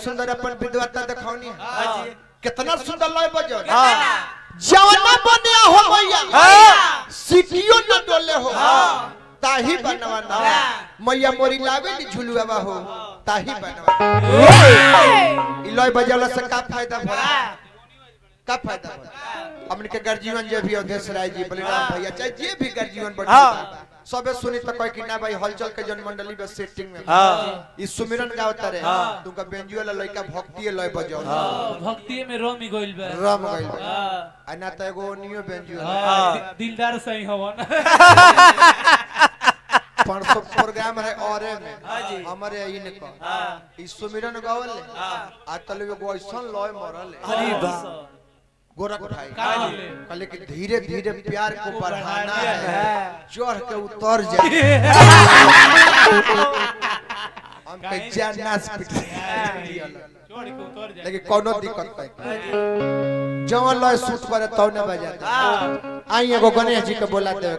सुंदर अपन विद्वता दिखावनी है हाँ जी कितना सुंदर लय बजो हाँ जवाना बने हो भैया हाँ सिटियो न डोले हो ताही बनवाना मैया मोरी लावे नी झुलुआ हो ताही बनवाना ई लय बजावला से का फायदा भला का फायदा भला हमन के गर्जीवन जे भी अध्यक्ष राय जी बलिराम भैया चाहे जे भी गर्जीवन बड़ हाँ। सबे सुनी तो कह कि ना भाई हलचल के जन मंडली में सेटिंग में हाँ ई सुमिरन गावता रे हाँ। तुमका बेंजुआ ला लइका भक्ति लय बजाओ भक्ति में रोमी गइल बा रम गइल बा। हाँ, आ ना त एगो नियो बेंजुआ हाँ, दि- दिलदार सही हवन परसों प्रोग्राम है औरे में हाँ जी। हमारे ई ने कह हाँ ई सुमिरन गावल ले हाँ आ तले एगो ऐसन लय मरल ले अरे बा गोरख भाई का बोले? कहले कि धीरे धीरे प्यार को बढ़ाना है। है चढ़ के उतर जाए हम के जान नाच पिट छोड़ के उतर जाए लेकिन कोनो दिक्कत नहीं जवन लय सूट करे तौ न बजाता आई एगो गणेश जी के बोला दे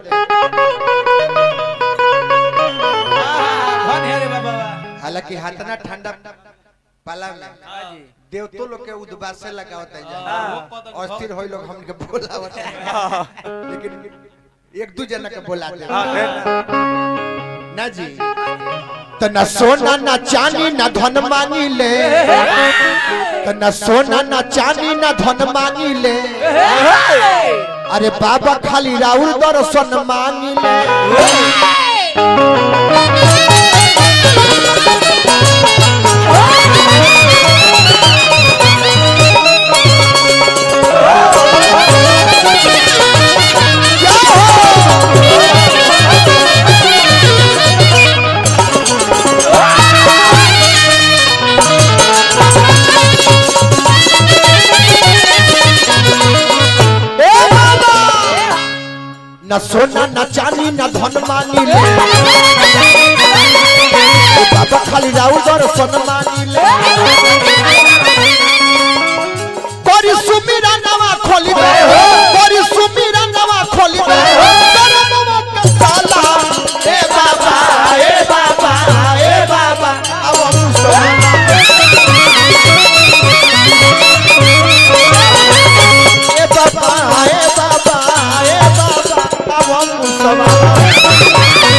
धन है रे बाबा हालांकि हाथना ठंडा पाला में हाँ जी देवतो लोग के उद्वासे लगावत है हाँ, जा वो कदम अस्थिर होई लोग हमके बोलावत है लेकिन एक दू जना के बोला दे हाँ फिर ना। ना जी त न सोना न चांदी न धन मांगी ले त न सोना न चांदी न धन मांगी ले अरे बाबा खाली राउर दर्शन मांगी ले ए बाबा न सोना न चांदी न धन मांगी ले ए बाबा खाली राउर दर्शन मांगी ले करी सुमीरा नवा खोली दे करी सुमीरा नवा खोली दे तेरे नवा के ताला ए बाबा ए बाबा ए बाबा अब हम सोना ए बाबा ए बाबा ए बाबा अब हम सोना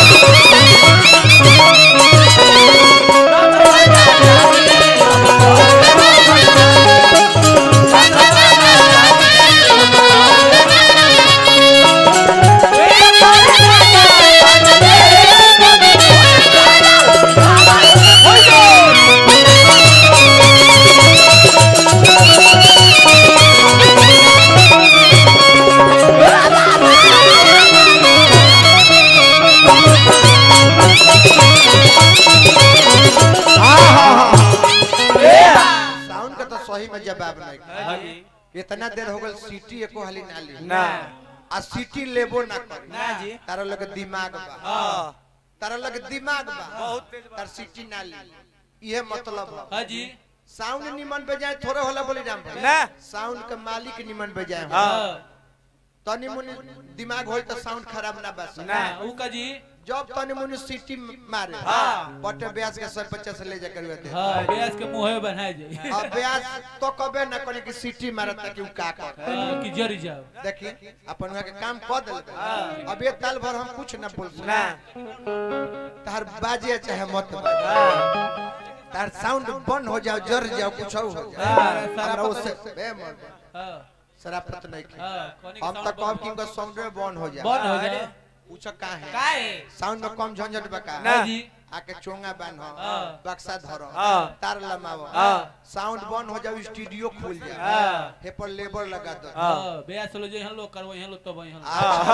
साउंड का तो सही में जवाब नहीं हाँ जी इतना देर हो गल सीटी एको हाली ना ली ना आ सीटी लेबो ना करी ना जी तारा लगे दिमाग बा हाँ तारा लगे दिमाग बा बहुत तेज बा। तार सीटी ना ली ये मतलब है हाँ जी साउंड निमन पे जाए थोड़े होला बोली राम भाई ना साउंड के मालिक निमन पे जाए हाँ। हाँ तनी मुनी दिमाग होई तो साउंड खराब ना बस ना ऊ का जी जब तनी मुनी सीटी मारे हाँ। बटे ब्याज के सर बच्चा से ले जा करवे थे हाँ ब्याज के मुंह बनाए जाए अब ब्याज तो कबे ना करे कि सीटी मारत कि उ का कर हाँ, कि जरी जाओ देखी अपन वहाँ के काम कर दिल अब ये ताल भर हम कुछ न बोल ना तार बाजे चाहे मत बाजे हाँ तार साउंड बंद हो जाओ जर जाओ कुछ हो जाओ हाँ, हमरा उससे बे मर हाँ शराफत नहीं की हाँ कोनी हम तक कब कि इनका साउंड में बंद हो जाए बंद हो जाए पूछो का है काहे साउंड में कम झंझट बका ना। हाँ जी आके चोंगा बांध हाँ। बक्सा धरो हाँ। तार लमाओ हाँ। साउंड बंद हो जाओ स्टूडियो खुल जाए हाँ। हे पर लेबर लगा दो हाँ। हाँ ब्याज लो जो यहाँ लोग करवो यहाँ लोग तब यहाँ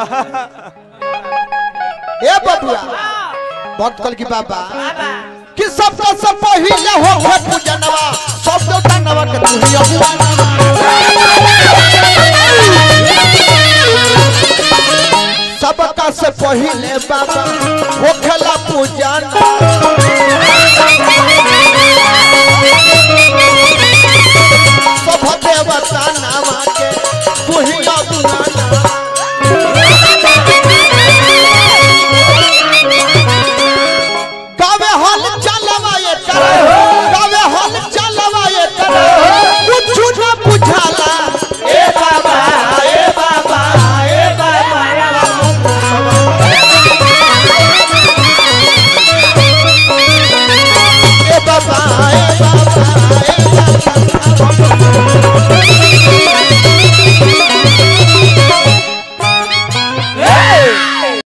ए बबुआ भक्त कल की बाबा कि सबका सब पहिले हो हो पूजनवा सब देवता नवा के तू ही अगुआ सबका से पहिले बाबा